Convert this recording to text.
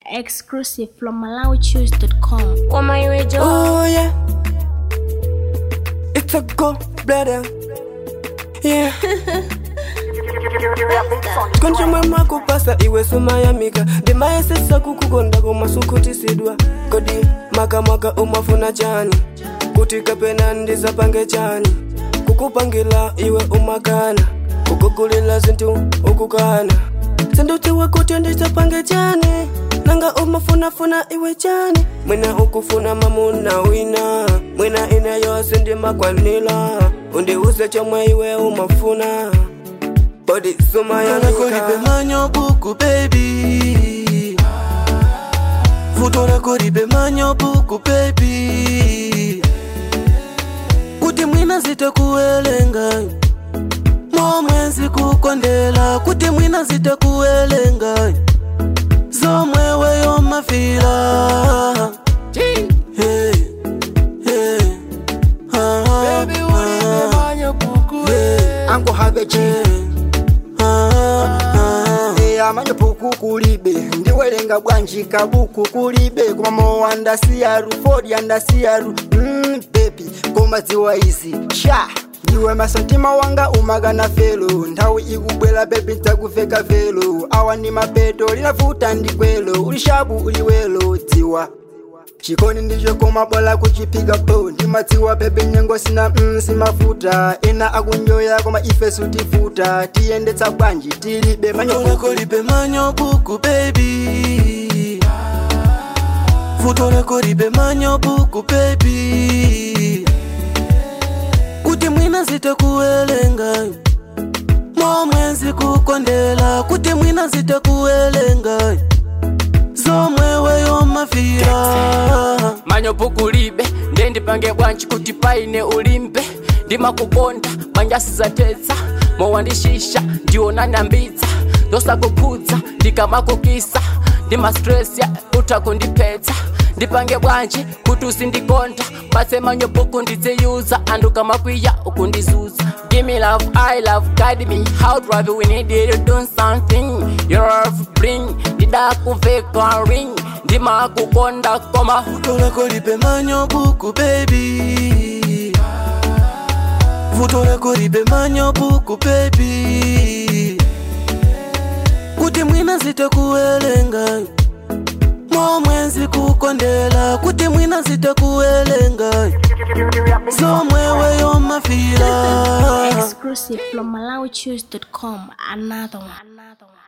Exclusive from MalawiChoose.com. Woman, you a joke. Oh yeah, it's a go brother. Yeah. konje mwema kupasa iwe sumayamika ndimayesesa kukukonda komasukhutisidwa kodi makamaka umafuna chani kuti kapena ndizapange chani kukupangila iwe umakana kukugulila zinthu ukukana sindutiwe kuti ndizapange chani nanga umafunafuna iwe chani mwina ukufuna mamuna wina mwina ine yose ndimakwanila undiuze chomwe iwe umafuna bodi sumayamika koribe manyo buku baby vutona koribe manyo buku baby kuti mwina zitakuwelenga momwenzi kukondela kuti mwina zitakuwelenga zomwe weyo mafila hey, hey, ah, ah, hey, ango have chi ah, ah. e amanyo puku kulibe ndiwelenga bwanji kabuku kulibe koma mo andasiyaru ford andasiyaru mm, bebi koma dziwa izi sha ndiwe masantima wanga umagana felo nthawi ikubwera bebi ndzakuveka velo awa ndi mapeto linavuta ndi gwelo ulishabu uliwelo dziwa chikoni ndicho koma bola kuchipiga po ndimadziwa bebe nyengo sina mm, simafuta ena akunyoya koma ife sutifuta tiyendetsa bwanji tilibe Vutona manyo koribe manyo buku baby Vutona koribe manyo buku baby Kuti mwina zitakuwelenga Momwenzi kukondela Kuti mwina zitakuwelenga Zomwe weyo mafira manyo pukulibe ndendipange bwanji kuti paine ulimbe ndimakukonda manjasizatetsa mowandishisha ndiona nyambitsa ndosakukhudza ndikamakukisa ndimastresa utakundiphetsa ndipange bwanji kuti usindikonda pase manyo puku ndidziyuza andu kamakwiya ukundizuza Give me love, I love, guide me How do I do we need you to do something Your love bring, ndidakuveka ring ndimakukonda koma Vutona koribe manyo buku baby Vutona koribe manyo buku baby Kuti mwina zitakuwelenga Momwenzi kukondela Kuti mwina zitakuwelenga Zomwe weyo mafila Exclusive from MalawiChoose.com. Another one. Another one.